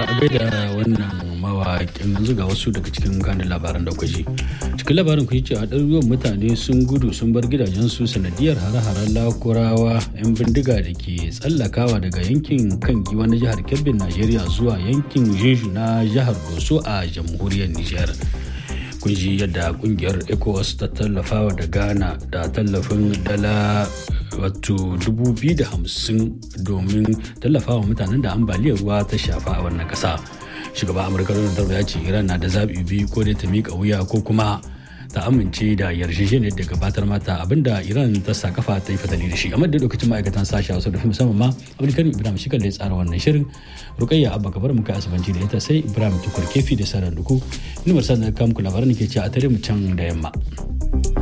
da wannan mawaƙin yanzu ga wasu daga cikin kanin labaran da kwaji cikin labarin ku cewa ɗaruruwan mutane sun gudu sun bar gidajensu sanadiyar hare-haren lakurawa 'yan bindiga da ke tsallakawa daga yankin kan giwa na jihar kebbin najeriya zuwa yankin jeju na jihar doso a jamhuriyar nijar kun ji yadda kungiyar ecowas ta tallafawa da ghana da tallafin dala wato 250 domin tallafawa mutanen da ambaliyar ruwa ta shafa a wannan kasa shugaban amurka donald trump ya ce iran na da zaɓi biyu ko dai ta miƙa wuya ko kuma ta amince da yarjejeniyar da gabatar mata abinda iran ta sa kafa ta yi fatali da shi amma da lokacin ma'aikatan sashi a wasu da musamman ma abdulkarim ibrahim shi da ya tsara wannan shirin rukayya abba kabar muka asibanci da ita sai ibrahim tukur kefi da sarar duku numar sanar kamku labaran ke ce a tare mu can da yamma.